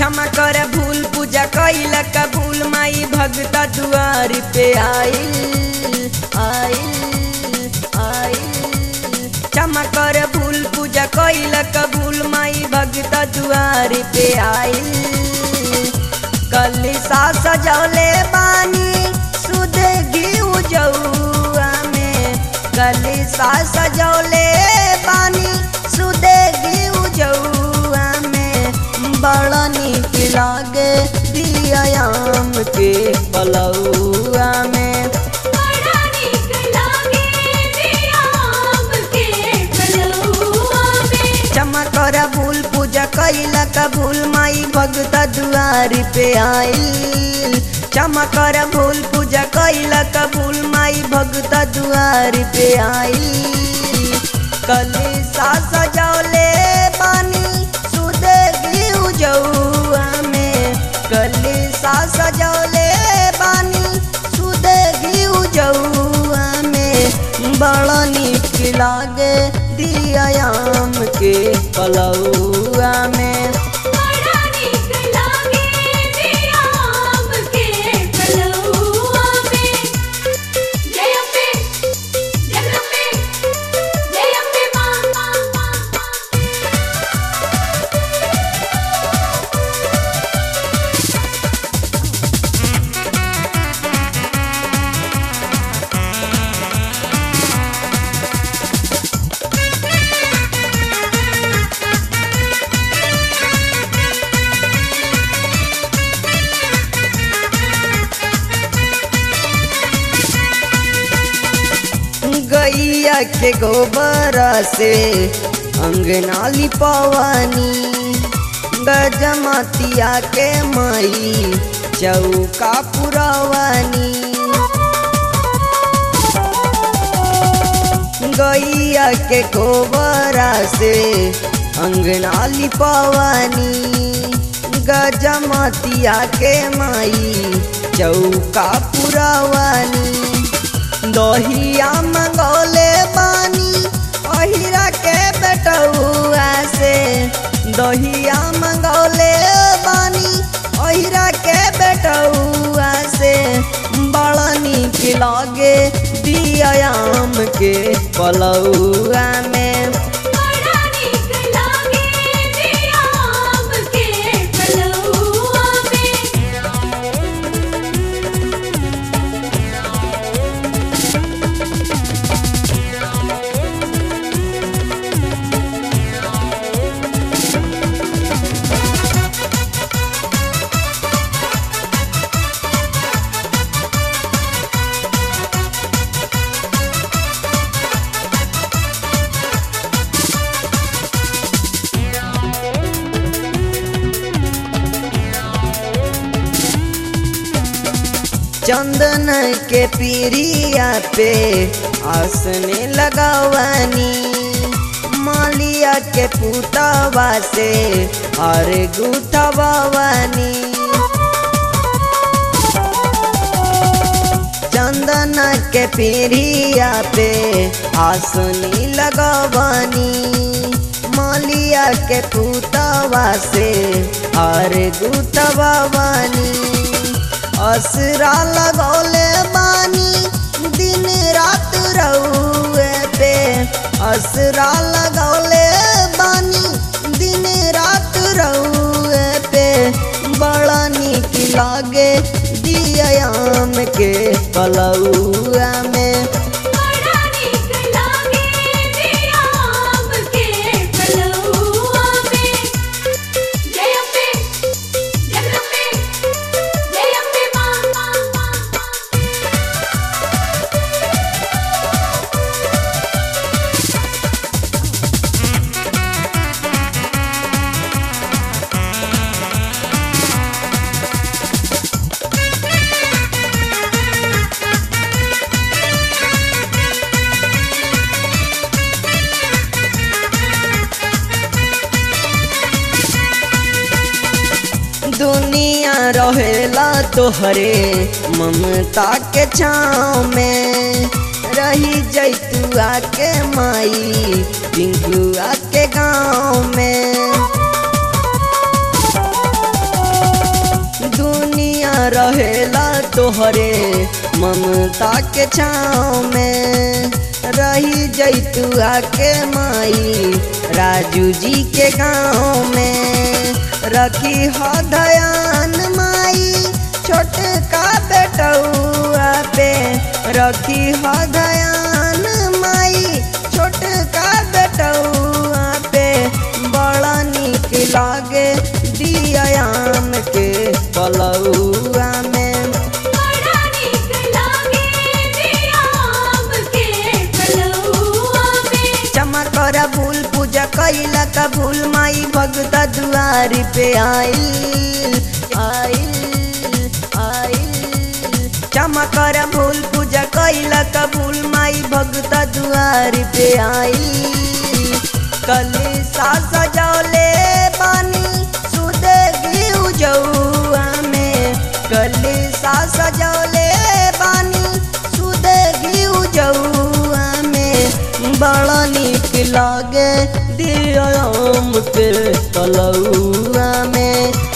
क्षमा कर भूल पूजा कैल कबूल माई भगता दुआर पे आइल आइल आइल क्षमा कर भूल पूजा कैल कबूल माई भगता दुआर पे आइल कलिसा सजौले बानी सुध घिउ जौआ में कलिसा सजौले बानी सुध घिउ जौआ में बड़ा नीक लागे दियाम के पलौआ में बड़ा नीक लागे दियाम के पलौआ में क्षमा कर भूल पूजा कैला कबूल माई भगता दुआर पे आइल क्षमा कर भूल पूजा कैला कबूल माई भगता दुआर पे आइल कलिसा सजौले बानी सुध घिउ जौआ में कलिसा सजौले बानी सुध घिउ जौआ में बड़ा नीक लागे दियाम के पलौआ में बड़ा नीक लागे दियाम के पलौआ में जय अम्बे जगदम्बे जय अम्बे मां गैया के गोबर से अंगना लिपवानी गजमतिया के मई चौका पुरवानी गैया के गोबरा से अंगना लिपवानी गजमतिया के माई चौका पुरवानी दहिया मंगौले बानी अहिरा के बेटौआ से दहिया मंगौले बानी अहिरा के बेटौआ से बड़ा नीक लागे दियाम के पलौआ में बड़ा नीक लागे दियाम के पलौआ में चंदन के पीरिया पे आसने लगवानी मालिया के पुतवा से और गुथवानी चंदन के पीरिया पे आसनी लगवानी मालिया के पुतवा से और गुथवानी असरा लगौले बानी दिन रात रहुए पे असरा लगौले बानी दिन रात रहुए पे बड़ा नीक लागे दियाम के पलौआ में बड़ा नीक लागे दियाम के पलौआ में जय अम्बे जगदम्बे जय अम्बे मां दुनिया रहेला तोहरे ममता के छाँव में रही जैतुआ के माई पिंकुआ के गाँव में तोहरे ममता के छाँव में रही जैतुआ के माई राजू जी के गाँव में रखी हो दयान माई छोटका बेटौआ पे रखी हो दयान माई छोटका बेटौआ पे बड़ा निक लागे दियाम के पलौआ में बड़ा नीक लागे दिया आम के फलौआ में चमकर भूल पूजा कैला का भूल माई भगत दुआरी पे आइल आइल आइल चमकर भूल पूजा कैला का भूल माई भगत दुआरी पे आइल कली सा सजौले बानी सुध घिउ जौआ में कली सा सजौले बानी सुध घिउ जौआ में बड़ा निक लागे दियाम के तलौआ में